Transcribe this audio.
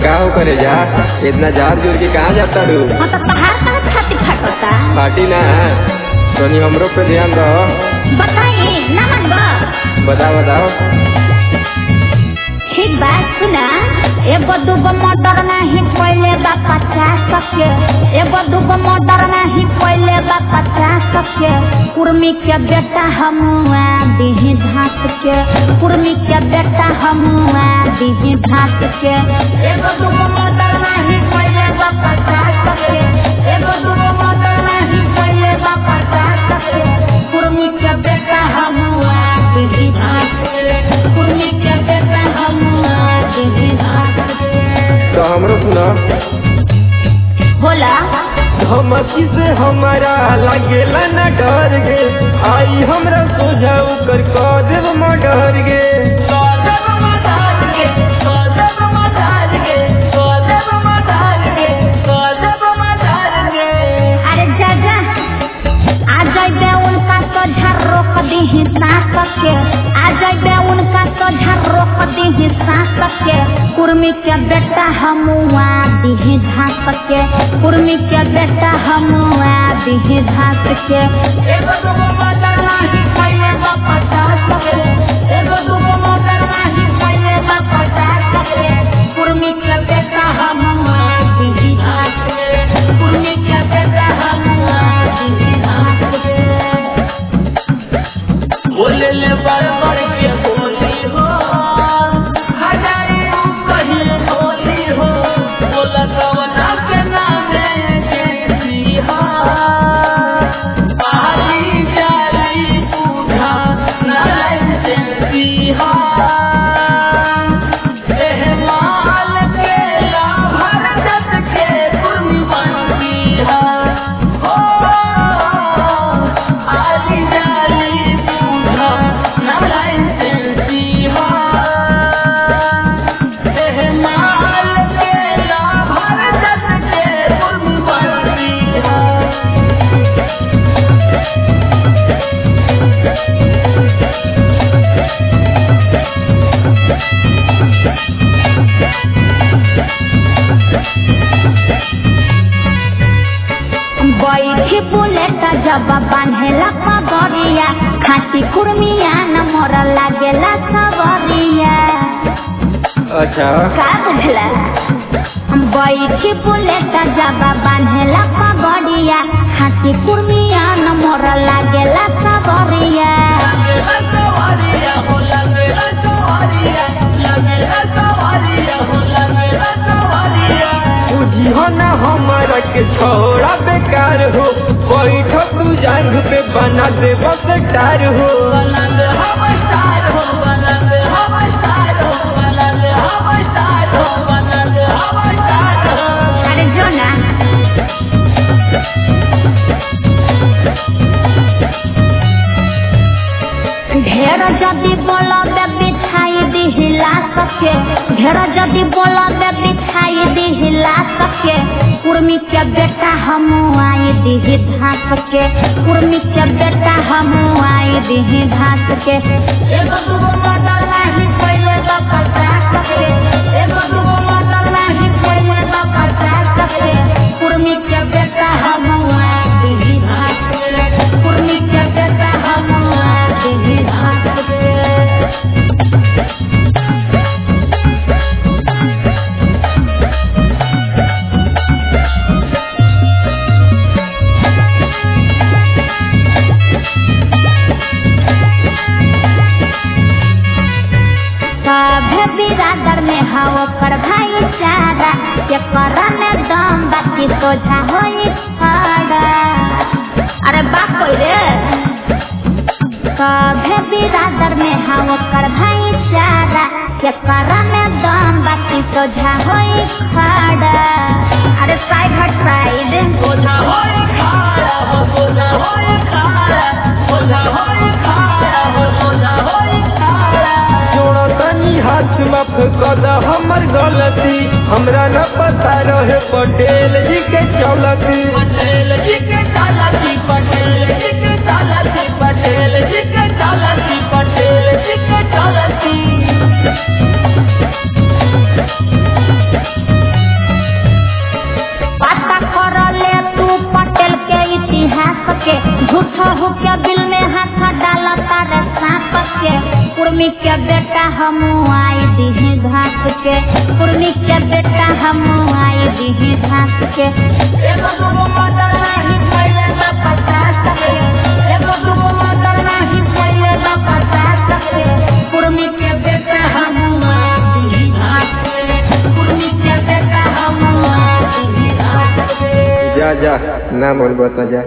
का हो करे जा इतना जार जोर के कहाँ जाता रू हाँ तो पहाड़ कहाँ छाती फटता पार्टी ना तोनी हमरो पे ध्यान दो बताइए ना मनबो बताओ बताओ ठीक बात सुना एगो दूगो मोटर नहीं पहले बा पचास के एगो दूगो मोटर नहीं पहले बा पचास के कुर्मी के बेटा हमुआ दीही धास के कुर्मी के बेटा हमुआ दीही धास के एगो दूगो मोटर नहीं पहले बा पचास के एगो दूगो मोटर नहीं पहले बा पचास के कुर्मी के बेटा हमुआ दीही धास के कुर्मी के बेटा हमुआ दीही धास के तो हमरो सुनो बोला धमकी से हमारा लागेला न डर गे आई हमरा सोझाऊ कर कह देव मडर गे अरे जा जा आ जाइबे उनका सोझा रोक दीही सास के आ जाइबे उनका सोझा रोक दीही सास के कुर्मी के बेटा हमुआ दीही घास के कुर्मी के बेटा हमुआ दीही घास के एगो दूगो मोटर नाही पहिले बा पचास के एगो दूगो मोटर नाही पहिले बा पचास के कुर्मी के बेटा हमुआ दीही घास के कुर्मी के बेटा हमुआ दीही घास के बोले ले बड़ बड़ के बोली हो हजारी कहीं बोली हो बोला कवना के नामे जैसी हो पाली जाली बूढ़ा नारायण जैसी हो एह माल के लाभर जत के कुर्बानी हो आली जाली बूढ़ा नारायण जैसी हो एह माल के लाभर जत के कुर्बानी हो बैठी बुलेट जब बांधेला पगड़िया खाटी कुर्मिया न मोर लागेला सवरिया अच्छा का बुझला बैठी बुलेट जब बांधेला पगड़िया खाटी कुर्मिया न मोर लागेला सवरिया लगेला सवारिया हो लगेला सवारिया लगेला सवारिया हो लगेला सवारिया बुझी हो ना हमारा के छोड़ा बेकार हो बैठ तू जांग पे बना दे बसटार हो बनल हम स्टार हो बनल हम स्टार हो बनल हम स्टार हो बनल हम स्टार हो अरे जो ना ढेर जदि बोलब बिछाई दिहिला सके ढेर जदि बोलब बिछाई दिहिला सके कुर्मी के बेटा हम आई दिही घास के कुर्मी के बेटा हम आई दिही घास के एगो दूगो मोटर नाही पहिले बा पचास के एगो दूगो मोटर नाही पहिले बा पचास के कुर्मी के बेटा हम आई दिही घास के कुर्मी के बेटा हम आई दिही घास के सभे बिरादर में हव कर भाईचारा के करन दम बाकी सोझा होई खड़ा अरे बाप कोई रे सभे बिरादर में हव कर भाईचारा के करन दम बाकी सोझा होई खड़ा अरे साइड हट साइड बोझा होए खारा हो बोझा होए खारा बोझा होए खारा हो बोझा होए खारा जोड़ा तनी हाथ माफ कर दा हमर गलती हमरा न पता रहे पटेल जी के चौलती पटेल जी के चालाकी पटेल जी के चालाकी पटेल जी के चालाकी पटेल जी के चालाकी झूठा के दिल में हाथ डाला तारे सांप के कुर्मी के बेटा हम आई दी घास के कुर्मी के बेटा हम आई दी घास के एगो दूगो मर्डर नहीं पहले बा पचास के एगो दूगो मर्डर नहीं पहले बा पचास के कुर्मी के बेटा हम आई दी घास के कुर्मी के बेटा हम आई दी घास के जा जा ना मन बता जा